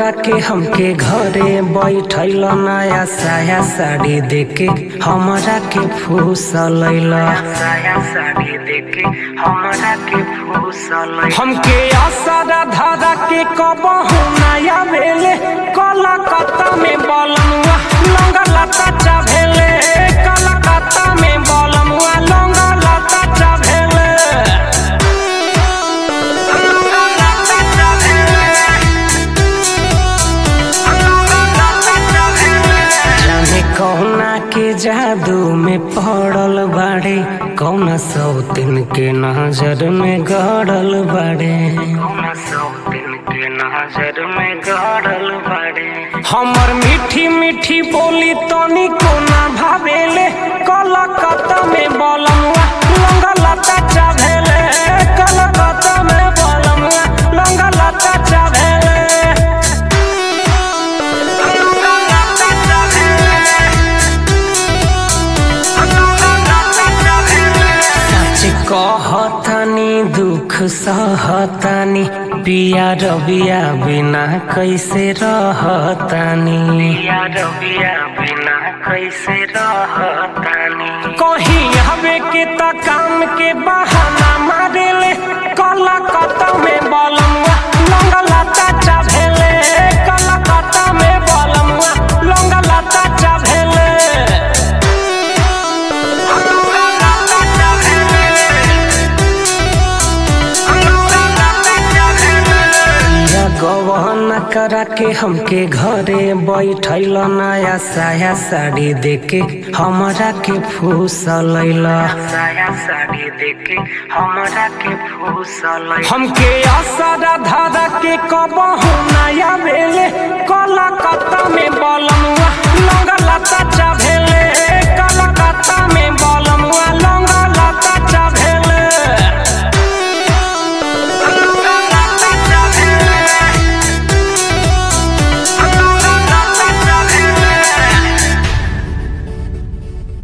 करा के हमके घरे बैठल नया साया साड़ी देके हमरा के फूसल साया साड़ी देके हमरा के फूसल हमके असरा धरा के कबहू नया भेले कलकत्ता में बलमुआ लंगा लता चाभेले कलकत्ता में बलमुआ लंगा लता चाभेले लंगा लता चाभेले जाने कौना के जादू में पड़ल बाड़े कौना सौतिन के नजर में गड़ल बाड़े कौना सौतिन के नजर में गड़ल बाड़े हमर मीठी मीठी बोली तनी कोना भावेले कलकत्ता में बलमुआ लंगा लता चाभेले कलकत्ता में बलमुआ लंगा लता चाभेले सच कहतानी दुख सहतानी पिया रबिया बिना कैसे रहतानी पिया रबिया बिना कैसे रहतानी कहीं हवे के त काम के बहाना मारेले कलकत्ता में बलमुआ लंगा लता चाभेले कलकत्ता में बलमुआ लंगा लता चाभेले या गवन करा के हमके घरे बैठल नया साया साड़ी देके हमरा के फूसल साया साड़ी देके हमरा के फूसल हमके असरा धरा के कबहू नया भेले कलकत्ता में बलम